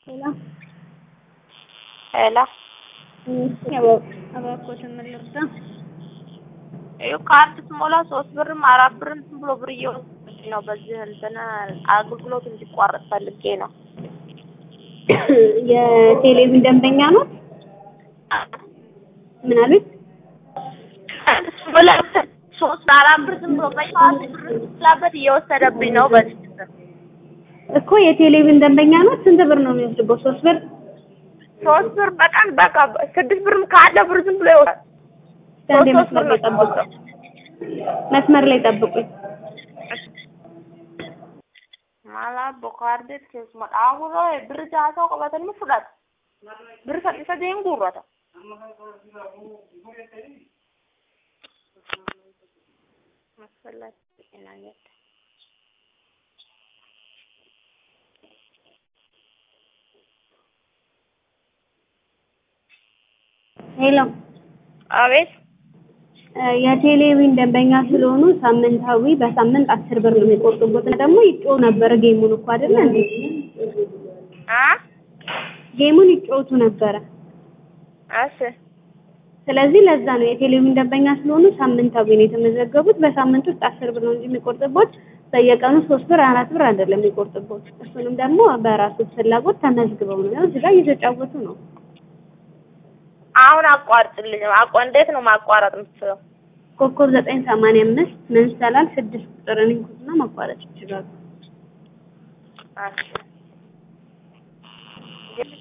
ሄሎ ሄሎ እባክዎትን ምን ልርዳ? ይኸው ካርድ ስሞላ ሶስት ብርም አራት ብርም ዝም ብሎ ብር እየወሰደብኝ ነው። በዚህ እንትን አገልግሎት እንዲቋረጥ ፈልጌ ነው። የቴሌቪዥን ደንበኛ ኖት? ምን አሉኝ? ካርድ ስሞላ ሶስት አራት ብር ዝም ብሎ በየዋት ብር ስላበት እየወሰደብኝ ነው። በዚህ እንትን እኮ የቴሌቪዥን ደንበኛ ኖት? ስንት ብር ነው የሚወስድበት? ሶስት ብር ሶስት ብር በቀን በቃ ስድስት ብርም ካለ ብር ዝም ብሎ ይወስዳል። አንዴ ሶስት መስመር ላይ ብር ነው ጠብቁኝ። መስመር ላይ ጠብቁኝ። Mala bokaarde keessuma dhaabura birri jaataa qabatanii fudhata. Birri sadii sadeen guurrata. ሄሎ አቤት የቴሌቪዥን ደንበኛ ስለሆኑ ሳምንታዊ በሳምንት አስር ብር ነው የሚቆርጡበት። እና ደግሞ ይጮሁ ነበረ ጌሙን እኮ አይደለ እንዴ? አ ጌሙን ይጮቱ ነበረ። እሺ ስለዚህ ለዛ ነው የቴሌቪዥን ደንበኛ ስለሆኑ ሳምንታዊ ነው የተመዘገቡት። በሳምንት ውስጥ አስር ብር ነው እንጂ የሚቆርጥቦት በየቀኑ ሶስት ብር አራት ብር አይደለም የሚቆርጥቦት። እሱንም ደግሞ በራሱ ፍላጎት ተመዝግበው ነው እዚህ ጋር እየተጫወቱ ነው። አሁን አቋርጭልኝ። አቋ እንዴት ነው ማቋረጥ የምትችለው? ኮከብ ዘጠኝ ሰማንያ አምስት መንሰላል ስድስት ቁጥርን ይንኩትና ማቋረጥ ይችላሉ። እሺ